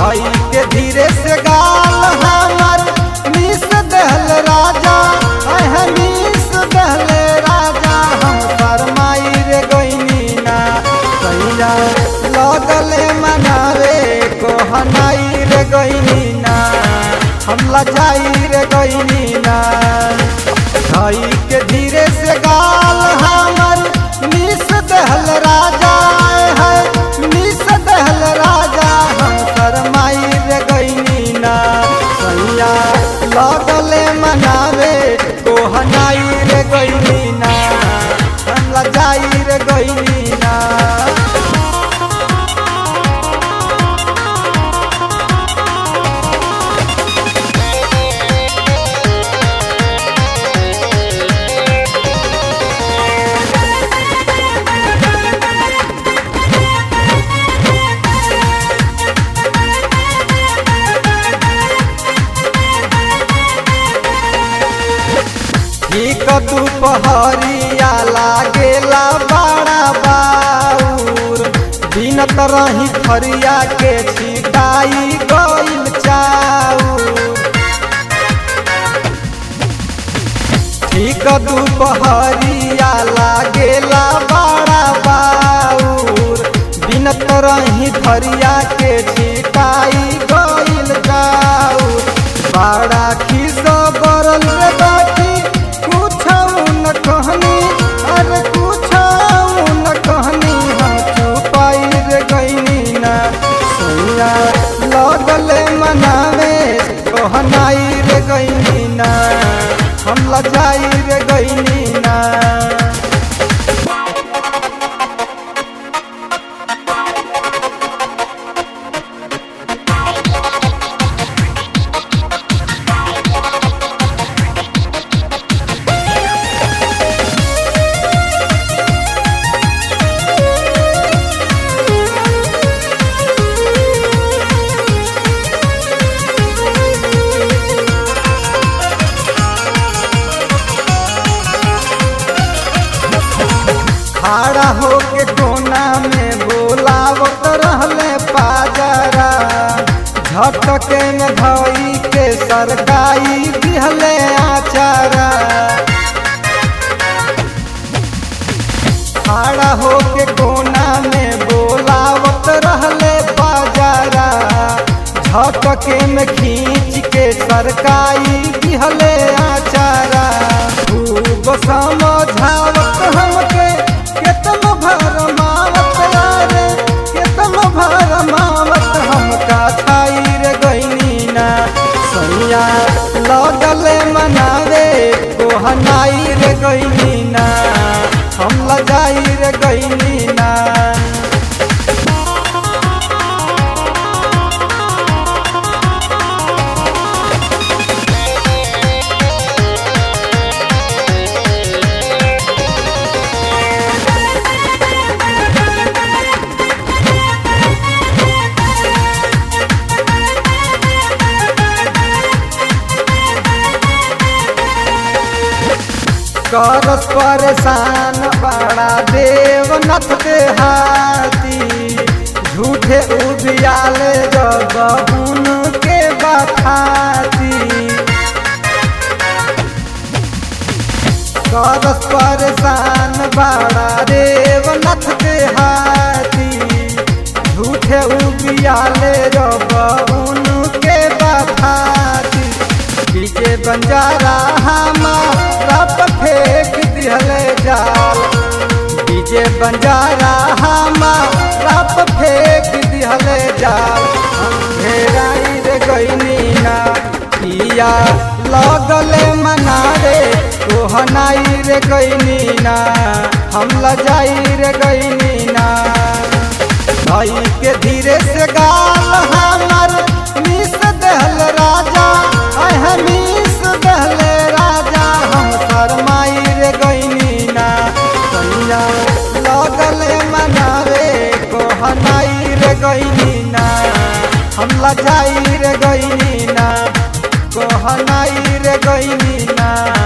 भाई के धीरे से गाल हमर मिस दहल राजा अह मिस दहल राजा हम शरमाई रे गईनी ना सैया लगले मनावे कोहनाई रे गईनी ना हम लजाई रे गईनी ना भाई के धीरे से गाल हमर मिस दहल राजा है मिस दहल राजा हम शरमाई रे गईनी ना सैया लगले मनावे कोहनाई रे गईनी ना हम लजाई रे गईनी ना ठीक दुपहरिया लागेला बड़ा बाउर बिनत रही थरिया के छिटाई गइल चाउर ठीक दुपहरिया लागेला बड़ा बाउर बिनत रही थरिया के छिटाई गइल चाउर बड़ा खिस बरल रे बाकी कुछ न कहनी अरे कुछ न कहनी हम छुपाई रे गईनी ना सैया लगले मनावे कहनाई रे गईनी ना हम लजाई रे गईनी ना खड़ा होके कोना में बोलावत रहले पाजरा झटके में धई के सरकाई दिहले आचारा खड़ा होके कोना में बोलावत रहले बाजारा झटके में खींच के सरकाई दिहले आचारा खूब समझावत हमके केतनो भरमावत यारे केतनो भरमावत हमका छाई रे गईनी ना सैया लगले मनावे कोहनाई रे गईनी ना हम लजाई रे गईनी ना करस परेशान बड़ा देवनाथ देहाती झूठे उबियाले जब उनके बखाती करस परेशान बड़ा देवनाथ देहाती झूठे उबियाले जब उनके बखाती डीजे बंजारा हमारा पर फेंक दिहले जाल डीजे बंजारा हमारा पर फेंक दिहले जाल हम घेराई रे गईनी ना पिया लगले मनारे तोहनाई रे गईनी ना हम लजाई रे गईनी ना भाई के धीरे से गाल हमर मिस दहल राजा अह मिस दहल राजा हम शरमाई रे गईनी ना सैया लगले मनावे कोहनाई रे गईनी ना हम लजाई रे गईनी ना कोहनाई रे गईनी ना